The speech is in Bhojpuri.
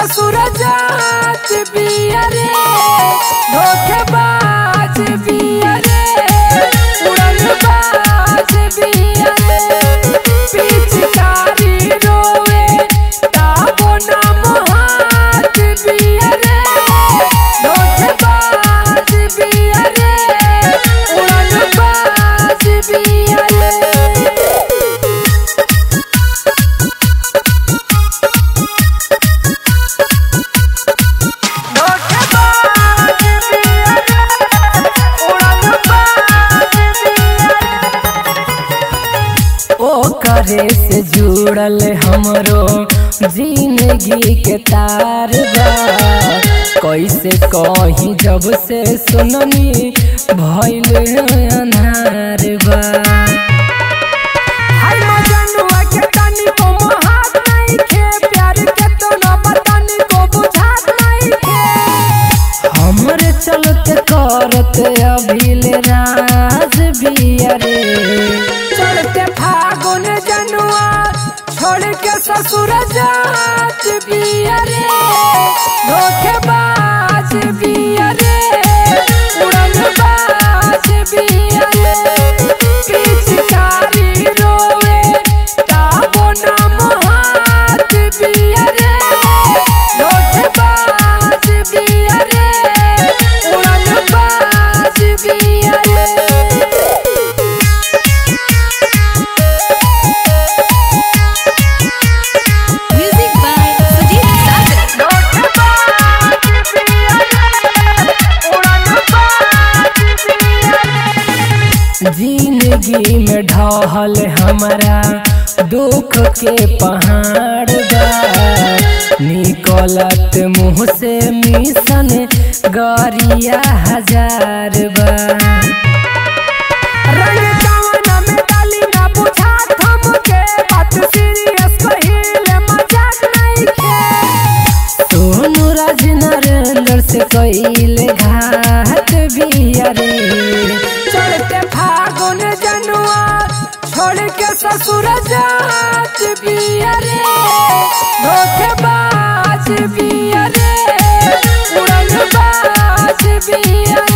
ससुर जात बिया रे धोखेबाज बिया रे उड़न बाज बिया रे पिचकारी रोवे ताबो ना मोहात बिया रे धोखेबाज बिया रे उड़न बाज बिया रे ओ करे से जुड़ल हमरो जिंदगी के तार बा कैसे कही जब से सुननी भइल अनार बा हाय मजनुआ के तनी को मोहात नहीं खे प्यार के तो न बतानी को बुझात नहीं खे हमरे चलते करत अभिल राज बिया रे चढ़ते फागुन जनुआ छोड़ के ससुर जात बिया रे धोखेबाज बिया रे उड़न बाज बिया रे पिचकारी रोवे ताबो ना मोहात बिया रे धोखेबाज बिया रे उड़न बाज बिया रे Music by Sujit Sagar. जिंदगी में ढहल हमारा दुख के पहाड़ बा निकलत मुँह से मिशन गरिया हजार बा रंग जवाना में डाली ना बुझात हमके बात सीरियस कहिले मजाक नहीं खे सोनू राज नरेंद्र से कइले घात बिया रे चढ़ते फागुन जनुआ छोड़ के ससुर जात बिया रे धोखेबाज बिया रे उड़न बाज बिया